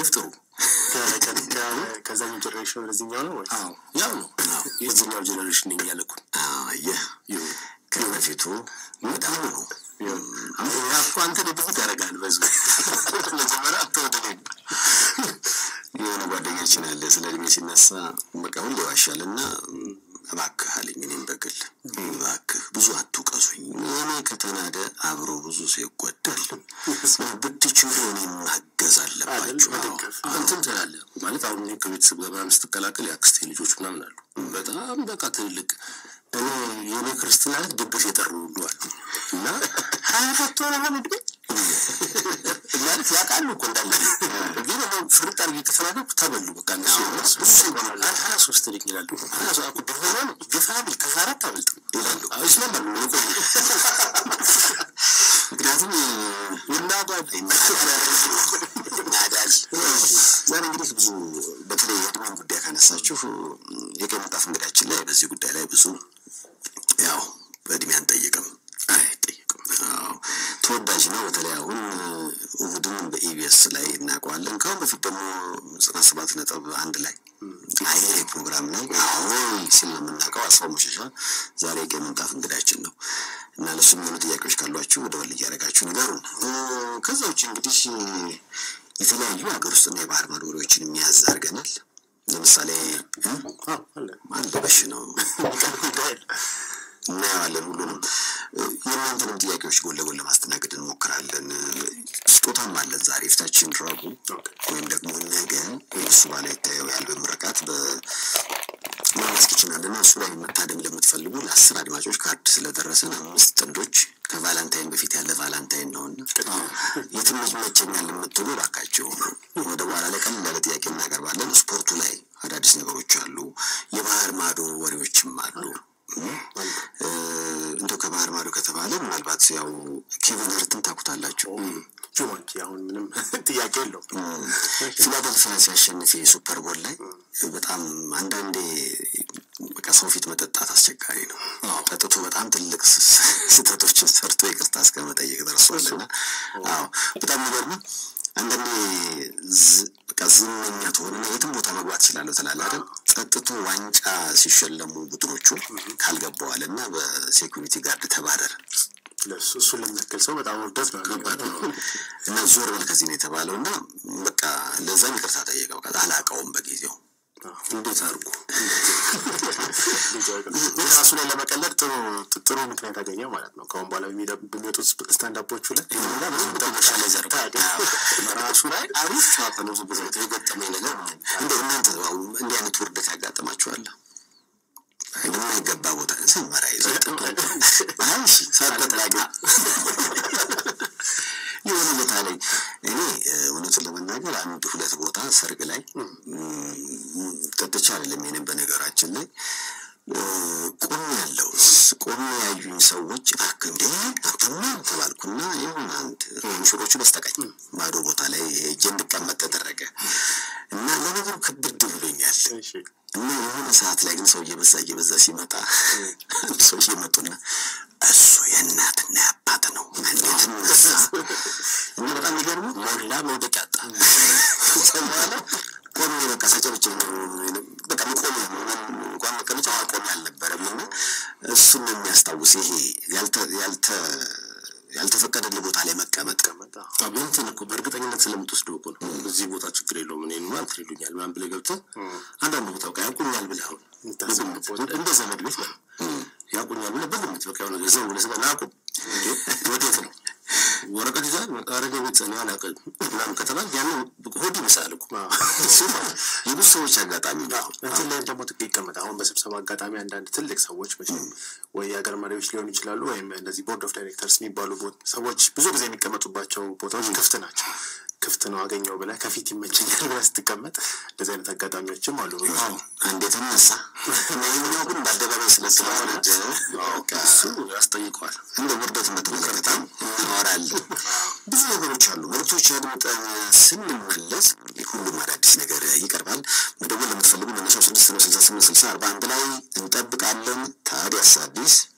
ይፍጥሩ። ከዛኛው ጀኔሬሽን ወደዚህኛው ነው ወይ? አዎ ያው ነው። የዚህኛው ጀኔሬሽን ነኝ እያለኩ ይህ ከበፊቱ በጣም ነው። ያኩ አንተ ደብት ያደርጋል። በዙ መጀመሪያ አንተ ወደ እኔ የሆነ ጓደኛችን አለ ስለ እድሜ ሲነሳ በቃ ሁሌ ይዋሻል እና እባክህ አለኝ። እኔም በግል እባክህ ብዙ አትውቀሱኝ፣ እኔ ከተናደ አብሮ ብዙ ሰው ይጎዳል። ብትችሉ እኔን ማገዝ አለባችሁ። እንትን ትላለህ ማለት አሁን እኔ ከቤተሰብ ጋር ምናምን ስትቀላቀል የአክስቴ ልጆች ምናምን አሉ በጣም በቃ ትልልቅ እኔ የእኔ ክርስትና ዕለት ድግስ የጠሩ ሁሉ አሉ እና ሀያ አራት ሆነ ሆነ እድሜ ማለት ያውቃሉ እኮ እንዳለ ግን እኔ ፍርጥ አድርጌ ከተናገርኩ ተበሉ በቃ እነሱ ብዙ ሰው ይሆናል ሀያ ሶስት ልኝ ይላሉ ሀያ ሶ አኩ ድሮ ነው ግፋ ብል ከሀያ አራት አበልጥም ይላሉ ይስማማሉ ቆዩ ምክንያቱም ይናዳል ይናዳል። ዛሬ እንግዲህ ብዙ በተለይ የእድሜን ጉዳይ ካነሳችሁ የቀይ ምንጣፍ እንግዳችን ላይ በዚህ ጉዳይ ላይ ብዙ ያው በእድሜ አንጠይቅም አይጠይቅም። አዎ ተወዳጅ ነው። በተለይ አሁን እሑድን በኢቢኤስ ላይ እናውቀዋለን። ከአሁን በፊት ደግሞ ዘጠና ሰባት ነጥብ አንድ ላይ አይ ፕሮግራም ላይ አዎ ሲል ነው የምናውቀው። አስፋው መሸሻ ዛሬ የቀይ ምንጣፍ እንግዳችን ነው እና ለሱ የሚሆኑ ጥያቄዎች ካሏችሁ ወደ ወል እያደረጋችሁ ንገሩን። ከዛ ውጭ እንግዲህ የተለያዩ ሀገር ውስጥና የባህር ማዶ ወሬዎችን የሚያዝ አድርገናል። ለምሳሌ አንድ በሽ ነው እናየዋለን ሁሉንም የእናንተንም ጥያቄዎች ጎን ለጎን ለማስተናገድ እንሞክራለን። ስጦታም አለን ዛሬ ፊታችን ረቡዕ ወይም ደግሞ ነገ እሱ ባለ ይታየው የአልበም ምረቃት በማማስ ኪችን አለና እሱ ላይ መታደም ለምትፈልጉ ለአስር አድማጮች ካርድ ስለደረሰን አምስት ጥንዶች ከቫላንታይን በፊት ያለ ቫላንታይን ነውና የትም ይመቸኛል የምትሉ እባካችሁ ወደ በኋላ ላይ ቀለል ያለ ጥያቄ እናቀርባለን። ስፖርቱ ላይ አዳዲስ ነገሮች አሉ። የባህር ማዶ ወሬዎችም አሉ። እንደው ከባህር ማዶ ከተባለ ምናልባት ያው ኬቨን ሀርትን ታውቁታላችሁ። ጁማንጂ አሁን ምንም ጥያቄ የለው። ፊላደልፊያ ሲያሸንፍ የሱፐር ቦል ላይ በጣም አንዳንዴ በቃ ሰው ፊት መጠጣት አስቸጋሪ ነው። ጠጥቶ በጣም ትልቅ ስህተቶችን ሰርቶ ይቅርታ እስከ መጠየቅ ደርሷልና፣ አዎ በጣም የሚገርመው አንዳንዴ በቃ ዝነኛ ትሆንና የትም ቦታ መግባት ይችላለሁ ትላለህ አይደል? ጠጥቶ ዋንጫ ሲሸለሙ ቡድኖቹ ካልገባዋል እና በሴኩሪቲ ጋርድ ተባረረ። ለሱ እሱን ለሚያክል ሰው በጣም ውርደት ነው ከባድ ነው እና ዞር በል ከዚህ ነው የተባለው እና በቃ ለዛም ይቅርታ ጠየቀው። አላውቀውም በጊዜው እንዴት አድርጉ ራሱ ላይ ለመቀለድ ጥሩ ጥሩ ምክንያት አገኘው ማለት ነው። ከአሁን በኋላ በሚወጡት ስታንዳፖቹ ላይ ራሱ ላይ አሪፍ ጨዋታ ነው። ብዙ የገጠመኝ ነገር እንደ እናንተ እንዲህ አይነት ውርደት ያጋጥማችኋል? የማይገባ ቦታ ስመራ ይዘ ሳበጥራገ የሆነ ቦታ ላይ እኔ እውነቱን ለመናገር አንድ ሁለት ቦታ ሰርግ ላይ ጠጥቼ አይደለም ይሄንን በነገራችን ላይ ቆም ያለው ቆም ያዩኝ ሰዎች እባክህ እንዴ አንተማ ተባልኩና የሆነ አንድ ሙሽሮቹ በስተቀኝ ባዶ ቦታ ላይ ሄጄ እንድቀመጥ ተደረገ እና ለነገሩ ክብድ ብሎኛል እና የሆነ ሰዓት ላይ ግን ሰው እየበዛ እየበዛ ሲመጣ አንድ ሰው እየመጡና እሱ የእናትና የአባት ነው እንዴት እነሳ እና በጣም የሚገርሙ ሞላ መውደቅ ያጣ በኋላ ቆሜ በቃ ሳጨብጭብ ነው በቃ መቆሜ ነው እንኳን መቀመጫ ማቆሜ አልነበረም እና እሱን ነው የሚያስታውስ ይሄ ያልተ ያልተፈቀደልህ ቦታ ላይ መቀመጥ እንትን እኮ በእርግጠኝነት ስለምትወስደው እኮ ነው። እዚህ ቦታ ችግር የለውም እኔ ማለት ይሉኛል ምናምን ብለህ ገብተህ አንዳንድ ቦታ በቃ ያውቁኛል ብለህ አሁን በግምት እንደ ዘመድ ቤት ነው ያውቁኛል ብለህ በግምት በቃ የሆነ ገንዘብ ብለህ ስጋ ናቁም ወዴት ነው ወረቀት ይዛል አረገ ቤት እኔ አላውቅም ምናምን ከተባል ያንን ሆድ ይመስላል እኮ የብዙ ሰዎች አጋጣሚ ነው። እንትን ላይ ደግሞ ጥቅ ይቀመጥ አሁን በስብሰባ አጋጣሚ አንዳንድ ትልቅ ሰዎች መቼም ወይ የሀገር መሪዎች ሊሆኑ ይችላሉ፣ ወይም እነዚህ ቦርድ ኦፍ ዳይሬክተርስ የሚባሉ ሰዎች ብዙ ጊዜ የሚቀመጡባቸው ቦታዎች ክፍት ናቸው። ክፍት ነው አገኘው ብለህ ከፊት ይመቸኛል ብለህ ስትቀመጥ እንደዚህ አይነት አጋጣሚዎችም አሉ። አንዴ ተነሳ ይህኛው ግን በአደባባይ ስለስለሆነ እሱ ያስጠይቀዋል። እንደ ውርደት በተመለከተ እናወራለን። ብዙ ነገሮች አሉ። መልዕክቶች አድምጠን ስንመለስ ሁሉም አዳዲስ ነገር ይቀርባል። መደወል ለምትፈልጉ መነሻው ስድስት ነው ስልሳ ስምንት ስልሳ አርባ አንድ ላይ እንጠብቃለን። ታዲያስ አዲስ